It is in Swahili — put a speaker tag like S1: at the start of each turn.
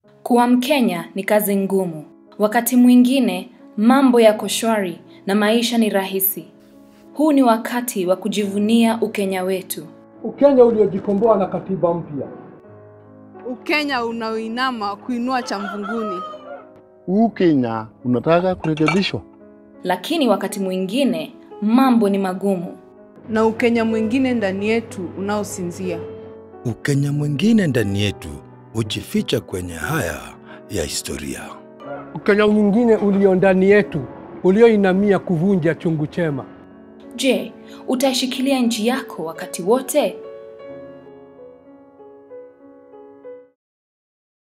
S1: Kuwa Mkenya ni kazi ngumu. Wakati mwingine mambo yako shwari na maisha ni rahisi. Huu ni wakati wa kujivunia Ukenya wetu.
S2: Ukenya uliojikomboa na katiba mpya.
S3: Ukenya unaoinama kuinua cha mvunguni.
S4: Huu Kenya unataka kurekebishwa.
S1: Lakini wakati mwingine mambo ni magumu.
S3: Na Ukenya mwingine ndani yetu unaosinzia.
S5: Ukenya mwingine ndani yetu hujificha kwenye haya ya historia.
S2: Ukenya mwingine ulio ndani yetu ulioinamia kuvunja chungu chema.
S1: Je, utaishikilia nchi yako wakati wote